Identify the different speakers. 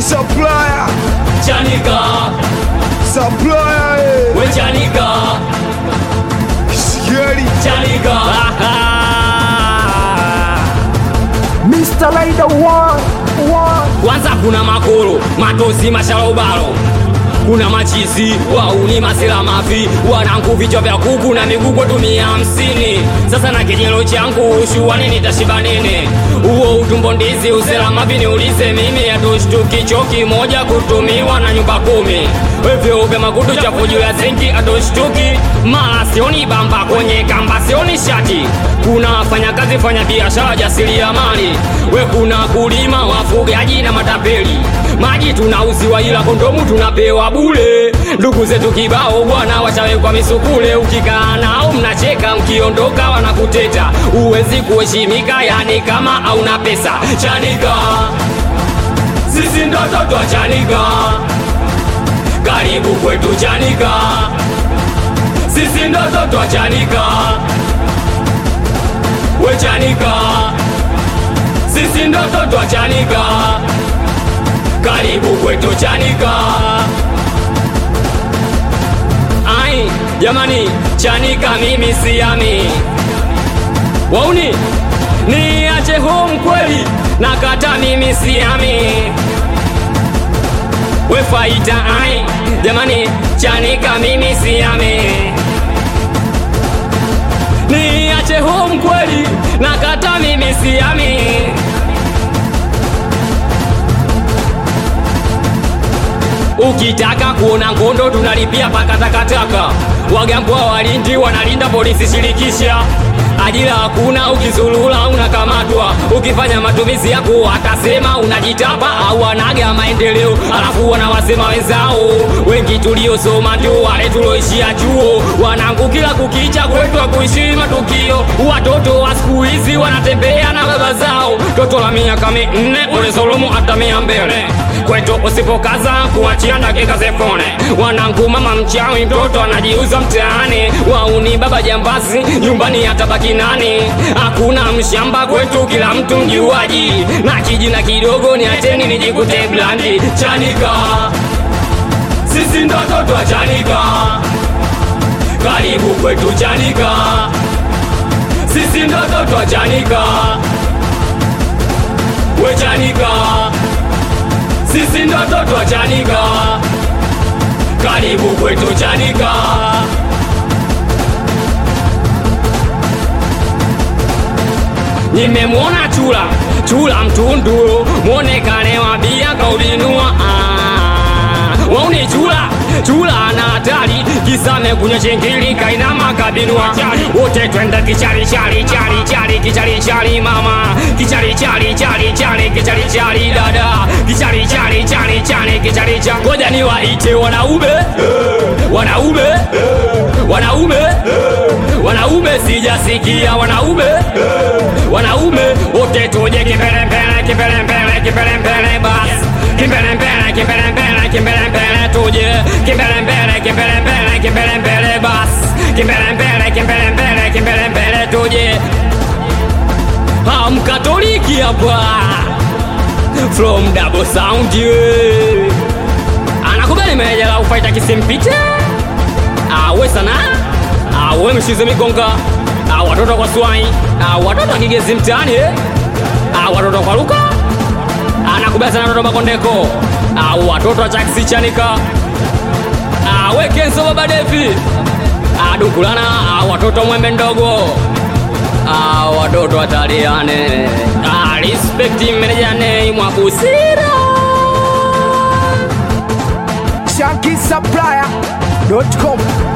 Speaker 1: supplier,
Speaker 2: Chanika,
Speaker 1: supplier, eh.
Speaker 2: we Chanika,
Speaker 1: Sikieni.
Speaker 2: Chanika.
Speaker 3: Mr. Rider one, one.
Speaker 2: Kwanza kuna makolo, matosi, mashalobalo kuna machizi wauni masila mafi wanangu vichwa vya kuku na miguu kwetu mia hamsini sasa na kijelo changu shuani nitashiba nini huo utumbo ndizi usela mavi niulize mimi atoshtuki choki moja kutumiwa na nyumba kumi wevyeupe makutu chafu juu ya zinki atoshtuki mara sioni bamba kwenye kamba sioni shati kuna wafanyakazi fanya biashara jasilia mali we kuna kulima wafugaji na matapeli maji tunauziwa ila kondomu tunapewa bule ndugu zetu kibao bwana washawekwa misukule ukikaa nao mnacheka mkiondoka wanakuteta uwezi kuheshimika yani kama hauna pesa chanika sisi ndo toto wa chanika karibu kwetu chanika sisi ndo toto wa chanika we chanika sisi ndo toto wa chanika karibu kwetu chanika ai jamani chanika mimi siami wauni niache home kweli nakata mimi siami we faita ai jamani chanika mimi siami niache home kweli nakata mimi siami ukitaka kuona ngondo tunalipia paka takataka wagambwa walindi wanalinda polisi shirikisha ajira hakuna ukizulula unakamatwa ukifanya matumizi yako watasema unajitapa au wanaga maendeleo alafu wanawasema wenzao wengi tuliosoma ndio wale tuloishia chuo wanangu kila kukicha kwetu akuishii matukio watoto wa siku hizi wanatembea na baba zao toto la miaka minne ulizulumu hata mia mbele kwetu usipokaza kuachia dakika zefone wanangu mama mchawi mtoto anajiuza mtaani wauni baba jambazi nyumbani atabaki nani hakuna mshamba kwetu kila mtu mjuaji na kijina kidogo ni ateni nijikute blandi chanika sisi ndo toto wa chanika karibu kwetu chanika sisi ndo toto wa chanika we chanika sisi ndo toto wa chanika karibu kwetu chanika nimemwona chula chula mtundu mwonekane wa bia kaubinua ah. wauni chula chula ana hatari kisame kunywa chingili kainama kabinua wote twenda kichari chari chari chari kichari chari mama kichari chari chari chari kichari chari dada kichari chari chari chari kichari chari ngoja ni waite wanaume wanaume wanaume wanaume sijasikia wanaume wanaume wote tuje kimbelembele kimbelembele kimbelembele bas kimbelembele kimbelembele kimbelembele tuje kimbelembele kimbelembele kimbelembele bas kimbelembele kimbelembele kimbelembele tuje hamkatoliki hapa from double sound yeah. anakubali meneja la ufaita kisimpite awe sana awe mshize migonga Ah, watoto kwa swai Ah, watoto akigezi mtaani eh? Ah, watoto kwa luka anakubali sana watoto makondeko Ah, watoto wa chaksi chanika Ah, we kenso baba devi Ah, dukulana Ah, watoto mwembe ndogo Ah, watoto wataliane Ah, respect meneja nei mwabusira
Speaker 3: ShankySupplier.com